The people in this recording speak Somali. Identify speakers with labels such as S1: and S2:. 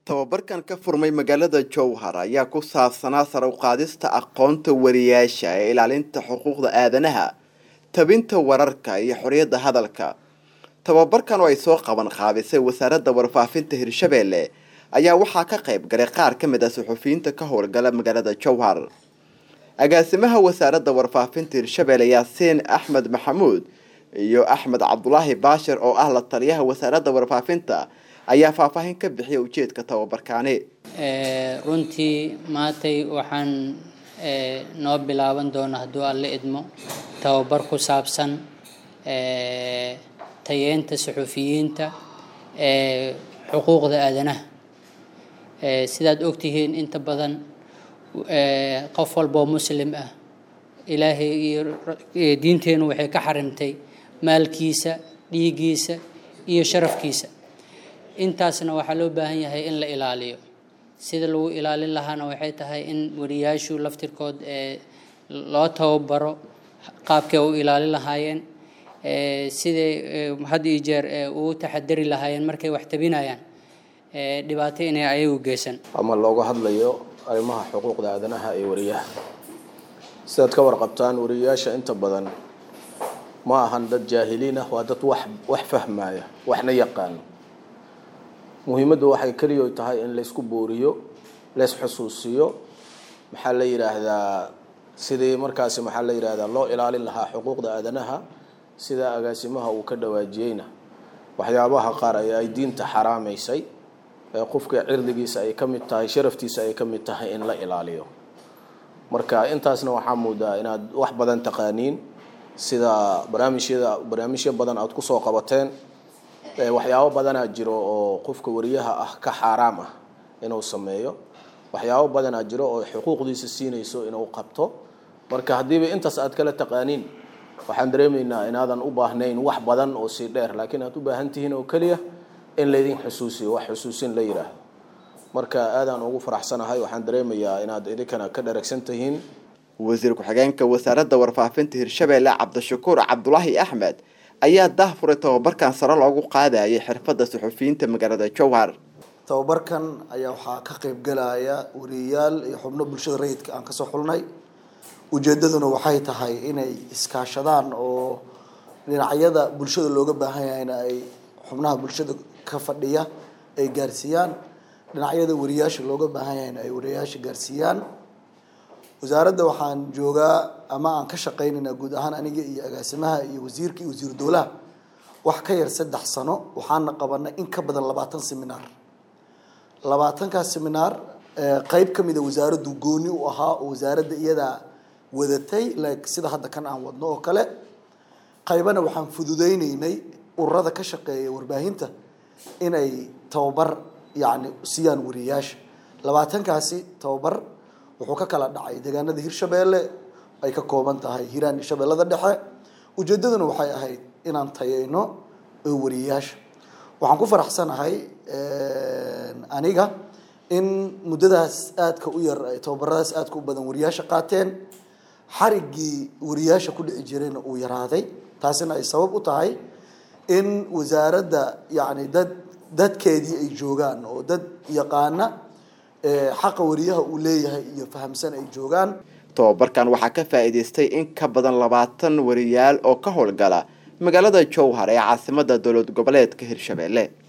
S1: tababarkan ka furmay magaalada jowhar ayaa ku saabsanaa sare u qaadista aqoonta wariyaasha ee ilaalinta xuquuqda aadanaha tabinta wararka iyo xorriyadda hadalka tababarkan oo ay soo qaban qaabisay wasaaradda warfaafinta hirshabeelle ayaa waxaa ka qayb galay qaar ka mid ah suxufiyiinta ka howlgala magaalada jowhar agaasimaha wasaaradda warfaafinta hirshabeelle yaasiin axmed maxamuud iyo axmed cabdulaahi baashir oo ah la taliyaha wasaaradda warfaafinta ayaa faahfaahin ka bixiya ujeedka tababarkaani
S2: runtii maantay waxaan noo bilaaban doona hadduu alle idmo tababar ku saabsan tayeenta suxufiyiinta xuquuqda aadanaha sidaad ogtihiin inta badan qof walboo muslim ah ilaahay iyo diinteenu waxay ka xarimtay maalkiisa dhiiggiisa iyo sharafkiisa intaasna waxaa loo baahan yahay in la ilaaliyo sida lagu ilaalin lahaana waxay tahay in wariyaashu laftirkood loo tababaro qaabkay u ilaalin lahaayeen siday had iyo jeer ugu taxadari lahaayeen markay wax tabinayaan dhibaato inay ayagu geysan
S3: ama looga hadlayo arrimaha xuquuqda aadanaha ee wariyaha sidaad ka warqabtaan wariyayaasha inta badan ma ahan dad jaahiliin ah waa dad wax wax fahmaya waxna yaqaano muhiimaddu waxay keliya tahay in laysku booriyo lays xusuusiyo maxaa la yidhaahdaa sidii markaasi maxaa la yidhahdaa loo ilaalin lahaa xuquuqda aadanaha sida agaasimaha uu ka dhawaajiyeyna waxyaabaha qaar ee ay diinta xaraamaysay ee qofka cirdigiisa ay ka mid tahay sharaftiisa ay ka mid tahay in la ilaaliyo marka intaasna waxaa muudaa inaad wax badan taqaaniin sida barnaamijyada barnaamijyo badan aada kusoo qabateen waxyaabo badanaa jiro oo qofka wariyaha ah ka xaaraam ah inuu sameeyo waxyaabo badanaa jiro oo xuquuqdiisa siinayso inuu qabto marka haddiiba intaas aad kala taqaaniin waxaan dareemaynaa inaadan u baahnayn wax badan oo sii dheer laakiin aad u baahan tihiin oo keliya in laydin xusuusiyo wax xusuusin la yidhaahdo marka aadaan ugu faraxsanahay waxaan dareemayaa inaad idinkana ka dharagsan tihiin
S1: wasiir ku-xigeenka wasaaradda warfaafinta hirshabeelle cabdishakuur cabdulaahi axmed ayaa dahfuray tababarkan sare loogu qaadayay xirfadda suxufiyiinta magaalada jowhar
S4: tababarkan ayaa waxaa ka qayb galaya wariyayaal iyo xubno bulshada rayidka aan kasoo xulnay ujeedaduna waxay tahay inay iskaashadaan oo dhinacyada bulshada looga baahan yahayna ay xubnaha bulshada ka fadhiya ay gaarsiiyaan dhinacyada wariyaasha looga baahan yahayna ay wariyayaasha gaarsiiyaan wasaaradda waxaan joogaa ama aan ka shaqaynaynaa guud ahaan aniga iyo agaasimaha iyo wasiirka iyo wasiiru dowlaha wax ka yar saddex sano waxaana qabanay in ka badan labaatan seminaar labaatankaas seminaar qeyb ka mida wasaaraddu gooni u ahaa oo wasaaradda iyadaa wadatay like sida hadda kan aan wadno oo kale qaybana waxaan fududeyneynay ururada ka shaqeeya warbaahinta inay tababar yacni siiyaan wariyayaasha labaatankaasi tababar wuxuu ka kala dhacay deegaanada hirshabeelle ay ka kooban tahay hiiraan iyo shabeellada dhexe ujeedaduna waxay ahayd inaan tayeyno wariyayaasha waxaan ku faraxsanahay aniga in muddadaas aadka u yar tababaradaas aadka u badan wariyaasha qaateen xariggii wariyaasha ku dhici jirayna uu yaraaday taasina ay sabab u tahay in wasaaradda yacni dad dadkeedii ay joogaan oo dad yaqaana xaqa wariyaha uu leeyahay iyo fahamsan ay joogaan
S1: tababarkan waxaa ka faa'iidaystay in ka badan labaatan wariyaal oo ka howlgala magaalada jowhar ee caasimadda dowlad goboleedka hirshabeelle